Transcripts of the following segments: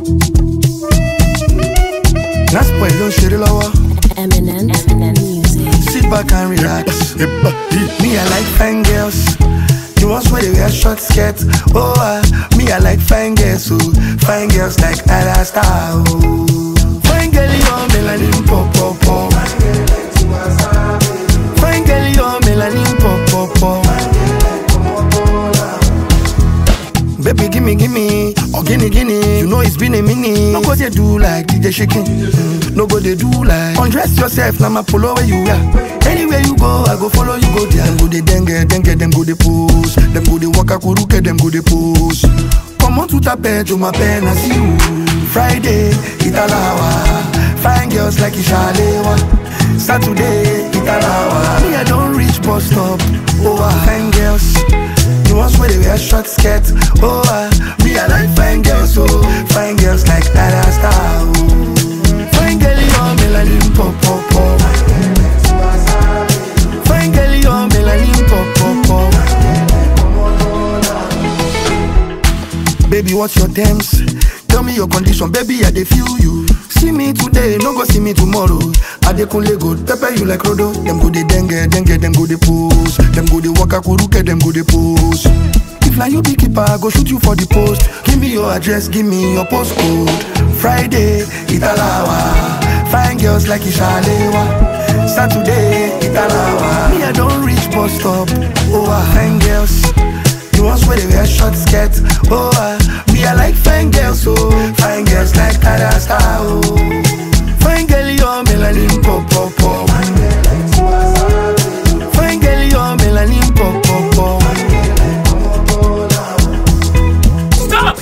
Lásìkò ló ń ṣeré lọ́wọ́. Eminem, Eminem music. Sit back and relax. Me, I like fine girls. The ones where they wear short skirts. Oh, uh, me, I like fine girls. Oh, fine girls like Ada Star. Oh, fine girl, you're melanin pop pop pop. Fine girl, you're melanin pop pop pop. Baby, gimme, gimme, or gimme, gimme. You know it's been a minute. No go they do like DJ shaking. Mm, No go they do like undress yourself. Now my polo where you are. Anywhere you go, I go follow you. Go there. Them go they dengue, dengue, them go they pose. Them go they waka kuruke, them go they pose. Come on to the bed, to my pen, I see you. Friday, Italawa. Fine girls like Ishalewa. Saturday, Italawa. Me, I don't reach bus stop. Oh, ah, fine girls. The ones where they wear short skirts. Oh, uh, me, I like fine girls, oh. Fine girls like Ada Star, oh. Fine girl, you're melanin pop, pop, pop. Fine girl, you're melanin pop, pop, pop. Baby, what's your terms? Tell me your condition, baby, I dey feel you. See me today, no go see me tomorrow. I dey kunle go pepper you like Rodo. Them go dey dengue, dengue, them go dey pose. Them go dey waka kuruke, them go dey pose. If na you be keeper, I go shoot you for the post. Give me your address, give me your postcode. Friday, Italawa. Fine girls like Ishalewa. Saturday, Italawa. Me, I don't reach bus stop. Oh, ah, fine girls. The ones where they wear short skirts. Oh, uh, me, I like fine girls, oh. Fine girls like Ada Star, oh. Fine girl, you're melanin pop, pop, pop. Fine girl, you're melanin pop, pop, pop. Stop!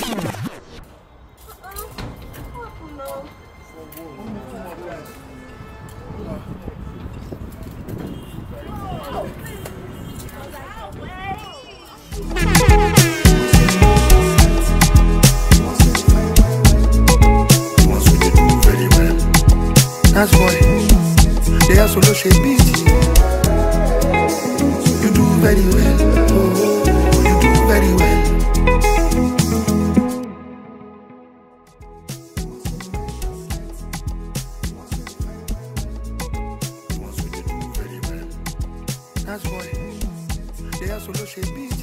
The ones who they do very well. That's why they are solo shape beat. You do very well. Oh, you do very well. The ones who they do very well. That's why they are solo shape beat.